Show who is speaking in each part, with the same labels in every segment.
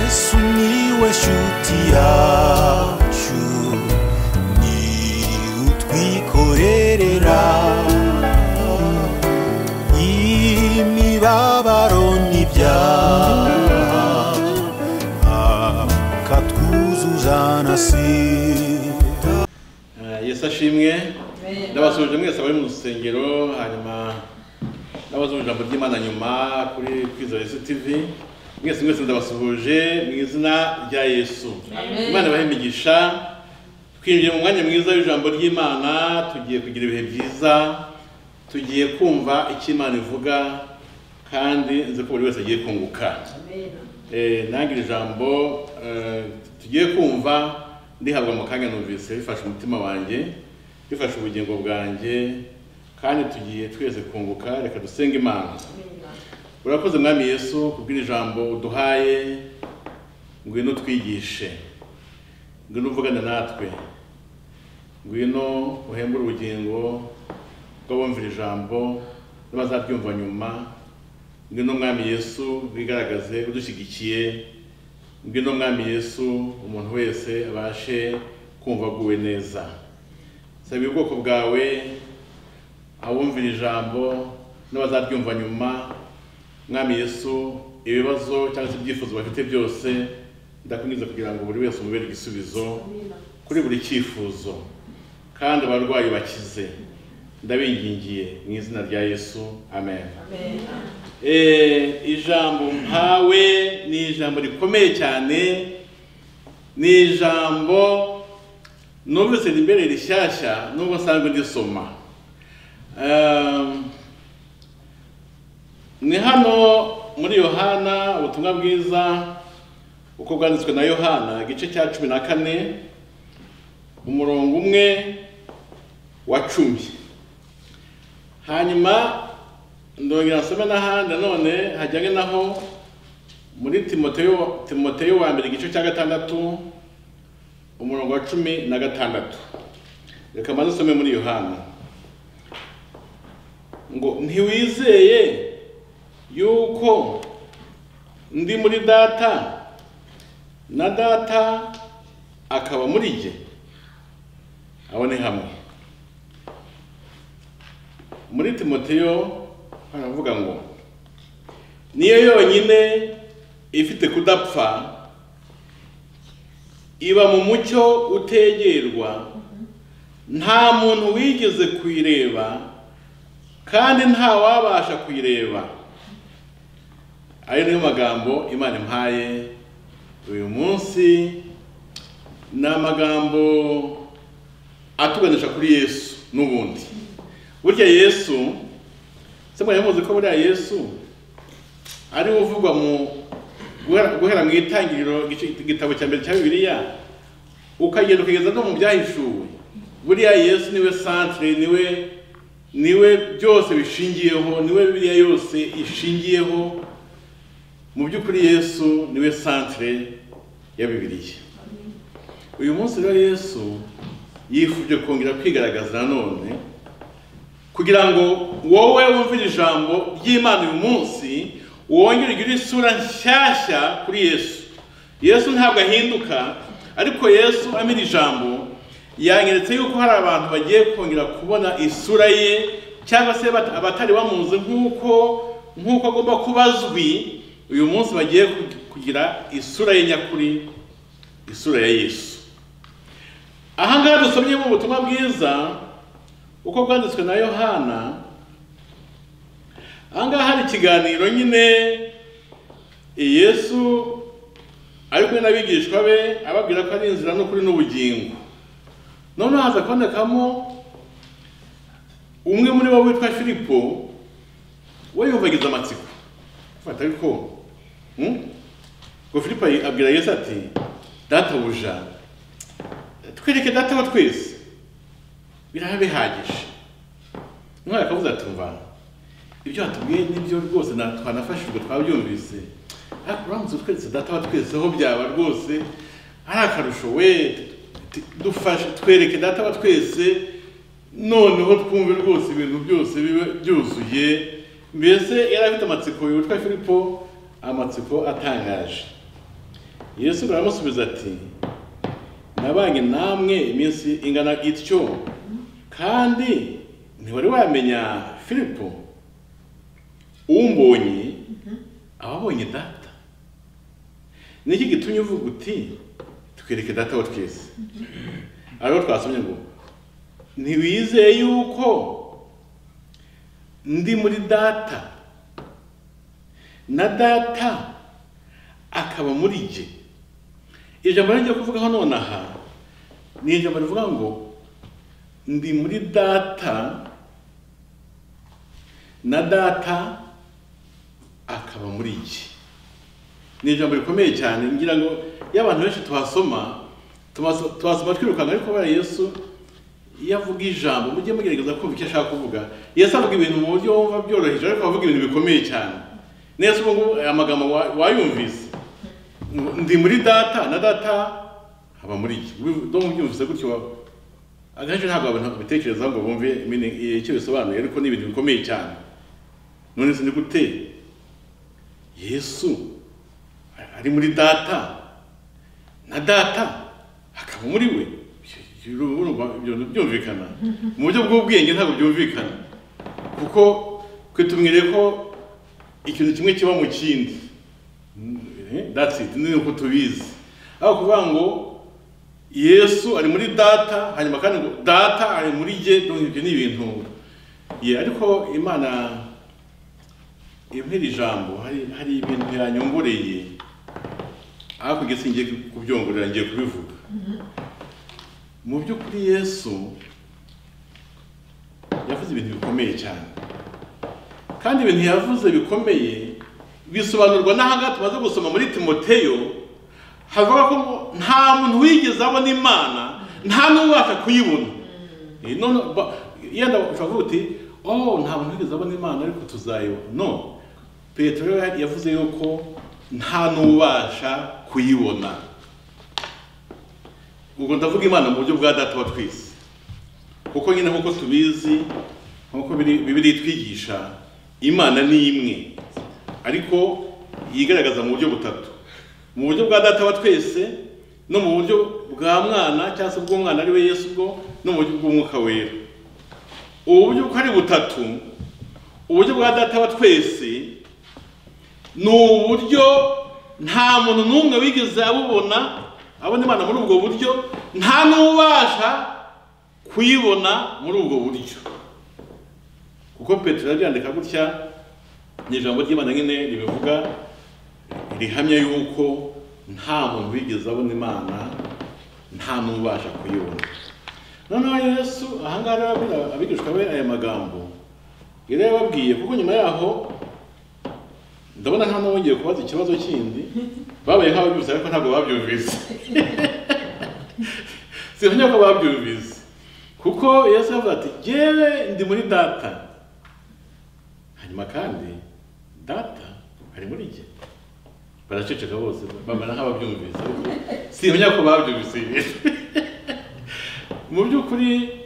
Speaker 1: sumiłeś utiaciu ni utwikorerera imibabaro n'ibyaha akatwuzuza na sida
Speaker 2: Eh, yesu ashimwe ndabasuhuje mwese abari mu rusengero hanyuma n'abazumva ijambo ry'imana nyuma kuri kwizera yesu tv mwese mwese ndabasuhuje mu izina rya yesu imana ibahe imigisha twinjiye mu mwanya mwiza w'ijambo ry'imana tugiye kugira ibihe byiza tugiye kumva icyo imana ivuga kandi nzi ko buri wese agiye kunguka Eh, nange iri jambo eh, tugiye kumva ndihabwa mu kanya numvise bifashe umutima wanjye bifashe ubugingo bwanjye kandi tugiye twese kunguka reka dusenge imana urakoze mwami yesu kubw'iri jambo uduhaye ngwino twigishe ngwino uvugane natwe ngwino uhembure ubugingo bw'abumvira ijambo n'abazaryumva nyuma ngwino mwami yesu wigaragaze udushyigikiye ngwino mwami yesu umuntu wese abashe kumva aguwe neza saba ubwoko bwawe abumvira ijambo n'abazaryumva nyuma mwami yesu ibibazo cyangwa se ibyifuzo bafite byose ndakunyuza kugira ngo buri wese umubere igisubizo kuri buri cyifuzo kandi abarwayi bakize ndabingingiye mu izina rya yesu amen Eh, ijambo mpawe ni ijambo rikomeye cyane ni ijambo numvise ni imbere rishyashya nubwo nsanzwe ndisoma Um, ni hano muri yohana ubutumwa bwiza uko bwanditswe na yohana igice cya cumi na kane umurongo umwe wa cumi hanyuma ndongera nsome n'ahandi nanone hajyanye naho muri timoteyo timoteyo wa mbere igice cya gatandatu umurongo wa cumi na gatandatu reka maze usome muri yohana ngo ntiwizeye yuko ndi muri data na data akaba muri jye abone hamwe muri timoteyo haravuga ngo niyo yonyine ifite kudapfa iba mu mucyo utegerwa nta muntu wigeze kuyireba kandi nta wabasha kuyireba ayo niyo magambo imana impaye uyu munsi ni amagambo atuganisha kuri yesu n'ubundi burya yesu se mwari muzi ko buriya yesu ari we uvugwa mu guhera- guhera mu itangiriro igice- igitabo cya mbere cya bibiliya ukagenda ukageza no mu byahishuwe buriya yesu niwe santire niwe niwe byose bishingiyeho niwe biriya yose ishingiyeho mu by'ukuri yesu niwe santire ya bibiliya uyu munsi rero yesu yifuje kongera kwigaragaza nanone kugira ngo wowe wumvire ijambo ry'imana uyu munsi wongere ugire isura nshyashya kuri yesu yesu ntabwo ahinduka ariko yesu amira ijambo yanyeretse yuko hari abantu bagiye kongera kubona isura ye cyangwa se bat- abatari bamuzi nk'uko nk'uko agomba kuba azwi uyu munsi bagiye kugira isura ye nyakuri isura ya yesu aha ngaha dusomyemo ubutumwa bwiza uko bwanditswe na yohana aha ngaha hari ikiganiro nyine yesu ari kumwe n'abigishwa be ababwira ko ari inzira n'ukuri n'ubugingo noneho haza kubonekamo umwe muri bo witwa filipo we yumvagiza amatsiko fata ariko hmm? ngo filipo abwira yesu ati databuja twereke data wa twese biraba bihagije umwana akavuze ati mva ibyo watubwiye nibyo rwose na- twanafashijwe twabyumvise ariko uramutse utweretse data wa twese aho byaba rwose ari akarusho we T- dufashe twereke data wa twese noneho twumve rwose ibintu byose bibe byuzuye mbese yari afite amatsiko yitwa filipo amatsiko atangaje yesu ngo aramusubiza ati nabanye namwe iminsi ingana ityo kandi ntiwari wamenya filipo umbonye aba abonye data niki gitumye uvuga uti twereke data wa twese ariho twasomye ngo ntiwizeye yuko ndi muri data na data akaba muri jye ijambo rigiye kuvugaho nonaha ni ijambo rivuga ngo ndi muri data na data akaba muri jye ni ijambo rikomeye cyane ngira ngo iyo abantu benshi tuhasoma tumaso- tuhasoma twirukanga ariko kubera yesu iyo avuga ijambo mujye mugerageza kumva icyo ashaka kuvuga yesu avuga ibintu mu buryo wumva byoroheje ariko avuga ibintu bikomeye cyane neza ubu ngubu aya magambo wa- wayumvise ngo ndi muri data na data haba muri iki do mubyumvise gutyo wa- akenshi ntabwo abantu bitekereza ngo bumve meaning- icyo bisobanuye ariko ni ibintu bikomeye cyane none se ni gute yesu ari muri data na data akaba muri we Ibyo- ibyo- urumva ibyo bintu byumvikana mu buryo bw'ubwenge ntabwo byumvikana kuko twe tumwiriye ko ikintu kimwe kiba mu kindi Eh, that's it ni uko tubizi aho kuvuga ngo yesu ari muri data hanyuma kandi ngo data ari muri jye donc ibyo ni ibintu ye ariko imana impera ijambo hari hari ibintu yanyongoreye ariko igisi ngiye kubyongorera ngiye kubivuga mu by'ukuri yesu yavuze ibintu bikomeye cyane kandi ibintu yavuze bikomeye bisobanurwa n'ahangaha tumaze gusoma muri timoteyo havuga ko ngo nta muntu wigeze abona imana nta n'ubasha kuyibona Eh, none ba- yenda ushobora uti oh nta muntu wigeze abona imana ariko tuzayibona no petero yari- yavuze yuko nta n'ubasha kuyibona ubwo ndavuga imana mu buryo bwa data wa twese kuko nyine nk'uko tubizi nk'uko biri- bibiri itwigisha imana ni imwe ariko yigaragaza mu buryo butatu mu buryo bwa data wa twese no mu buryo bwa mwana cyangwa se bw'umwana ari we yesu bwo no mu buryo bw'umwuka wera ubu buryo uko ari butatu uburyo bwa data wa twese ni uburyo nta muntu n'umwe wigeze abubona abona imana muri ubwo buryo nta n'ubasha kuyibona muri ubwo buryo kuko petero arabyandika gutya ni ijambo ry'imana nyine ribivuga rihamya yuko nta muntu wigeze abona imana nta n'ubasha kuyibona noneho yesu ahangaha rero abwira abigishwa be aya magambo yari yababwiye kuko nyuma yaho ndabona nta n'uwongeye kubaza ikibazo kindi babaye nk'ababyumvise ariko ntabwo babyumvise sinkanya ko babyumvise kuko yesu yavuze ati jyewe ndi muri data hanyuma kandi data ari muri jye baraceceka bose bamara nk'ababyumvise ariko sinkanya ko babyumvise mu by'ukuri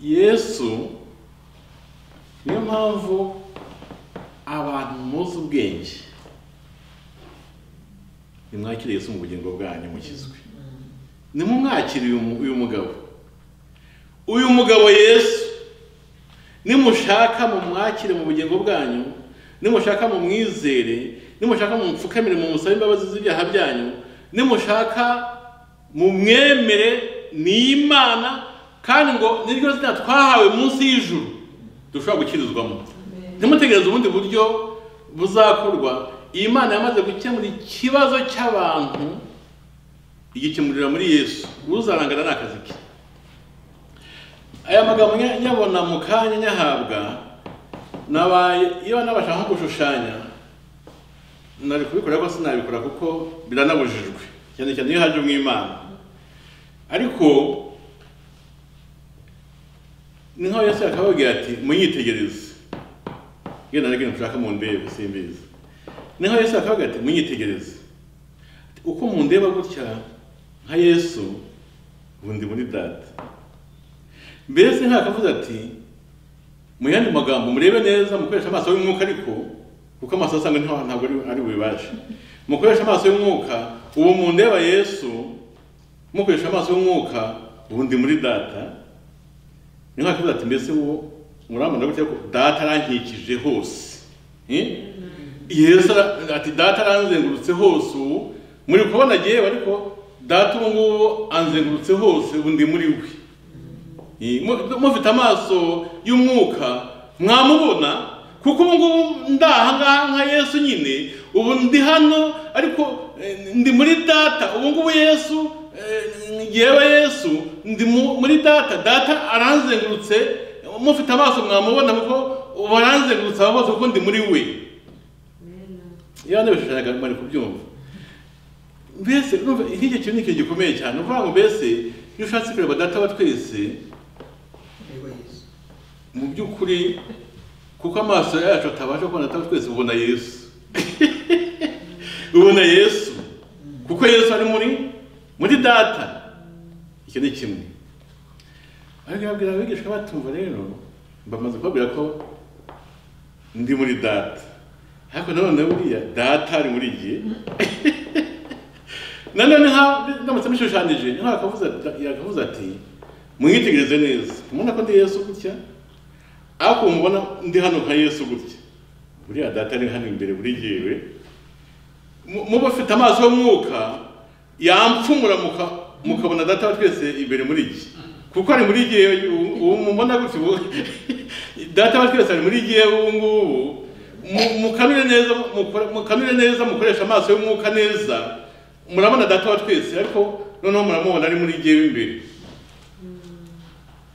Speaker 2: yesu niyo mpamvu abantu muzi ubwenge nimwakire yesu mu bugingo bwanyu mukizwe nimumwakire uyu mu- uyu mugabo uyu mugabo yesu nimushaka mumwakire mu bugingo bwanyu nimushaka mumwizere nimushaka mumupfukamire mumusabe imbabazi z'ibyaha byanyu nimushaka mumwemere ni imana kandi ngo niryo zina twahawe munsi y'ijuru dushobora gukirizwamo ntimutegereze ubundi buryo buzakorwa iyi mana yamaze gukemura ikibazo cy'abantu igikemurira muri yesu uzarangana n'akazi ke aya magambo nya- nyabona mu kanya nyahabwa nabaye iyo nabasha nko gushushanya nari kubikora ariko sinabikora kuko biranabujijwe cyane cyane iyo haje umwimana ariko ni nk'aho yesu yakababwira ati munyitegereze iyo nari ibintu nshaka mu ndebe simbizi niho yesu akavuga ati munyitegereze Ati, uko mundeba gutya nka yesu ubu ndi muri data mbese ntakavuze ati mu yandi magambo murebe neza mukoresha amaso y'umwuka ariko kuko amaso asanga ntaho- ntabwo ari ari bubibashe mukoresha amaso y'umwuka ubu mundeba yesu mukoresha amaso y'umwuka ubu ndi muri data ni nka kivuga ati mbese uwo murambona gutya ko data arankikije hose Eh? yesu ara- ati data aranzengurutse hose ubu muri kubona yewe ariko data ubu ngubu anzengurutse hose ubu ndi muri we Eh, mu- mufite amaso y'umwuka mwamubona kuko ubu ngubu ndaha ngaha nka yesu nyine ubu ndi hano ariko eh, ndi muri data ubu ngubu yesu eh, yewe yesu ndi mu- muri data data aranzengurutse mufite amaso mwamubona kuko ubu aranzengurutse aho hose kuko ndi muri we iyo nabishushanyaga mwari kubyumva mbese urumva nk'icyo kintu ni ikintu gikomeye cyane uvuga ngo mbese iyo ushatse kureba data wa twese
Speaker 3: Yego Yesu.
Speaker 2: mu by'ukuri kuko amaso yacu atabasha kubona atari twese ubona yesu ubona yesu kuko yesu ari muri muri data icyo ni kimwe ariko yabwira abigisha batumva rero bamaze kubabwira ko ndi muri data ariko nanone buriya data ari muri jye nanone nka ndamutse mushushanyije ni nk'aho yakavuze ati- yakavuze ati mwitegereze neza mubona ko ndi yesu gutya ariko mubona ndi hano nka yesu gutya buriya data ari hano imbere buri gihe muba afite amaso y'umwuka yampfumura muka- mukabona data wa twese imbere muri iki kuko ari muri gihe ubu mubona gutya ubu data wa twese ari muri gihe ubu ngubu Mu- mukanure neza mukore- mukanure neza mukoresha amaso y'umwuka neza murabona data wa twese ariko noneho muramubona ari muri gihe imbere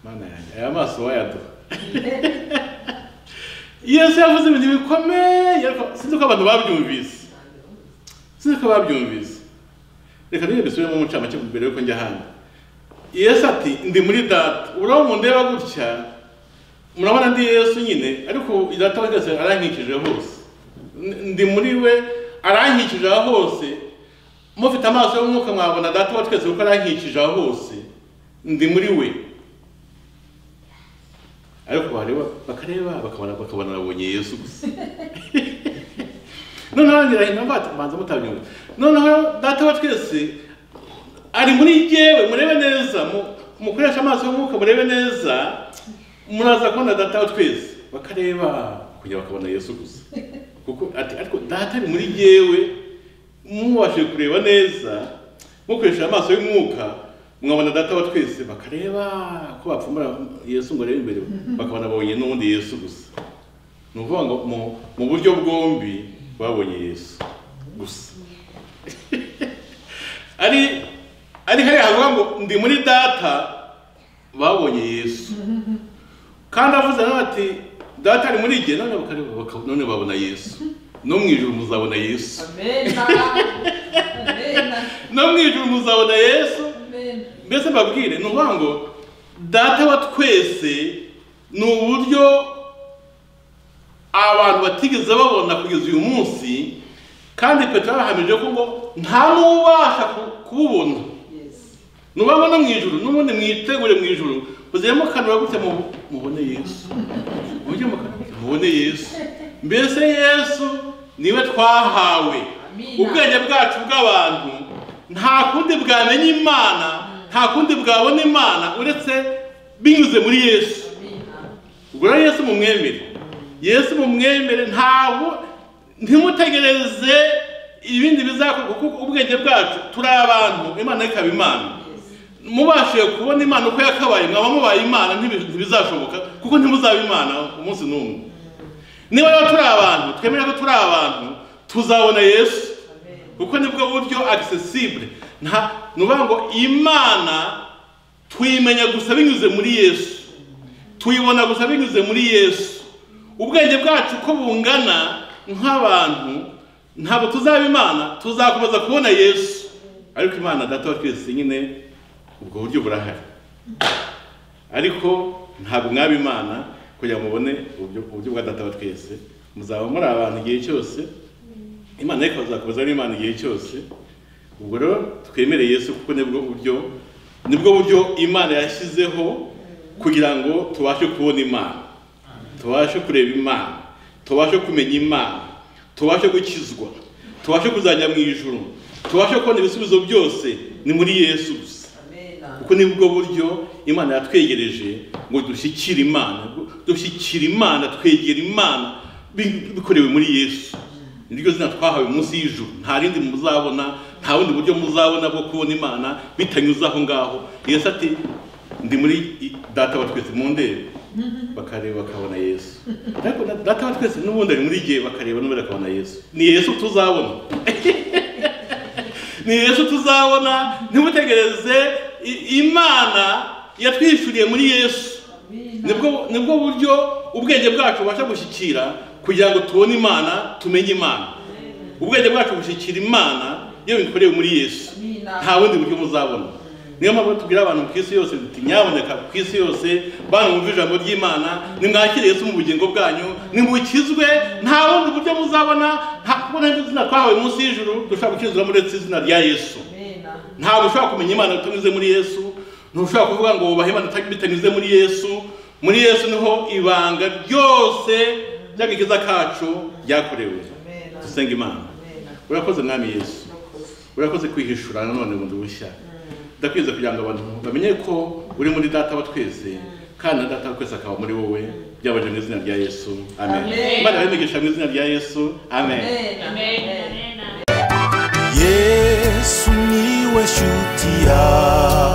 Speaker 2: mana yanjye aya maso wayaduha yesu yavuze ibintu bikomeye ariko sinzi ko abantu babyumvise sinzi ko babyumvise reka niba bisubiremo umucamake mbere yuko njya hano yesu ati ndi muri data urabo mundeba gutya murabona ndi yesu nyine ariko data we wese arankikije hose N- ndi muri we arankikije aho hose mufite amaso y'umwuka mwabona data wa twese kuko arankikije aho hose ndi muri we ariko wareba bakareba bakabona bakabona babonye yesu gusa noneho ngira hino mbanza mutabyumva noneho data wa twese ari muri jyewe murebe neza mu- mukoreshe amaso y'umwuka murebe neza muraza kubona data wa twese bakareba kugira bakabona yesu gusa kuko ati ariko data ari muri jyewe mubashe kureba neza mukoresha amaso y'umwuka mwabona data wa twese bakareba ko bapfumura yesu ngo arebe imbere bakabona babonye n'ubundi yesu gusa ni ukuvuga ngo mu- mu buryo bwombi babonye yesu gusa ari ari hariya havuga ngo ndi muri data babonye yesu kandi avuze nawe ati data ari muri jye none bakareba baka- none babona yesu no mu ijuru muzabona yesu
Speaker 4: Amena. Amena.
Speaker 2: no mu ijuru muzabona yesu
Speaker 4: Amena.
Speaker 2: mbese mbabwire ni ukuvuga ngo data wa twese ni uburyo abantu batigeze babona kugeza uyu munsi kandi petero yahamije ko ngo nta n'ubasha ku- kububona
Speaker 4: Yes.
Speaker 2: nubabona mu ijuru n'ubundi mwitegure mu ijuru muzire mukanura gutya mu- mubone yesu mujye mukanura gutya mubone yesu mbese yesu niwe twahawe
Speaker 4: Amina.
Speaker 2: ubwenge bwacu bw'abantu nta kundi bwamenya imana nta kundi bwabona imana uretse binyuze muri yesu
Speaker 4: Amina.
Speaker 2: ubwo rero yesu mumwemere yesu mumwemere ntabwo ntimutegereze ibindi bizakorwa kuko ubwenge bwacu turi abantu imana ikaba imana mubashije kubona imana uko yakabaye mwaba mubaye imana ntibi- ntibizashoboka kuko ntimuzaba imana umunsi n'umwe niba rero turi abantu twemera ko turi abantu tuzabona yesu
Speaker 4: Amena.
Speaker 2: kuko nibwo buryo accessible nta nuvuga ngo imana tuyimenya gusa binyuze muri yesu tuyibona gusa binyuze muri yesu ubwenge bwacu uko bungana nk'abantu ntabwo tuzaba imana tuzakomeza kubona yesu ariko imana data wa twese nyine ubwo buryo burahari ariko ntabwo mwaba imana kugira ngo mubone uburyo uburyo bwa data wa twese muzaba muri abantu igihe cyose imana ariko azakomeza ari imana igihe cyose ubwo rero twemere yesu kuko nibwo buryo nibwo buryo imana yashyizeho kugira ngo tubashe kubona imana tubashe kureba imana tubashe kumenya imana tubashe gukizwa tubashe kuzajya mu ijuru tubashe kubona ibisubizo byose ni muri yesu gusa
Speaker 3: Amen.
Speaker 2: kuko ni bwo buryo imana yatwegereje ngo dushyikire imana dushyikire imana twegera imana bi- bikorewe muri yesu niryo zina twahawe munsi y'ijuru nta rindi muzabona nta bundi buryo muzabona bwo kubona imana bitanyuze aho ngaho yesu ati ndi muri i- data wa twese mu ndebe bakareba bakabona yesu ariko na- data wa twese n'ubundi ari muri igihe bakareba n'ubundi bakabona yesu ni yesu tuzabona ni yesu tuzabona ntimutegereze i- imana yatwishyuriye muri yesu nibwo nibwo buryo ubwenge bwacu bubasha gushyikira kugira ngo tubone imana tumenye imana ubwenge bwacu bushyikira imana iyo bikorewe muri yesu nta bundi buryo muzabona niyo mpamvu tubwira abantu ku isi yose duti nyaboneka ku isi yose bana mwumve ijambo ry'imana nimwakire yesu mu bugingo bwanyu nimukizwe nta bundi buryo muzabona nta kubona izina twahawe munsi y'ijuru dushobora gukizwa uretse izina rya yesu ntabwo ushobora kumenya imana utanyuze muri yesu ntushobora kuvuga ngo wubahe imana uta- bitanyuze muri yesu muri yesu niho ibanga ryose ry'agakiza kacu ryakorewe dusenga imana urakoze mwami yesu urakoze kwihishura nanone bundi bushya ndakwiza kugira ngo abantu bamenye ko uri muri data wa twese kandi na data wa twese akaba muri wowe byabaje mu izina rya yesu amen
Speaker 4: Amen.
Speaker 2: imana yabimegesha mu izina rya yesu amen
Speaker 4: Amen.
Speaker 1: yesu niwe shuti yawe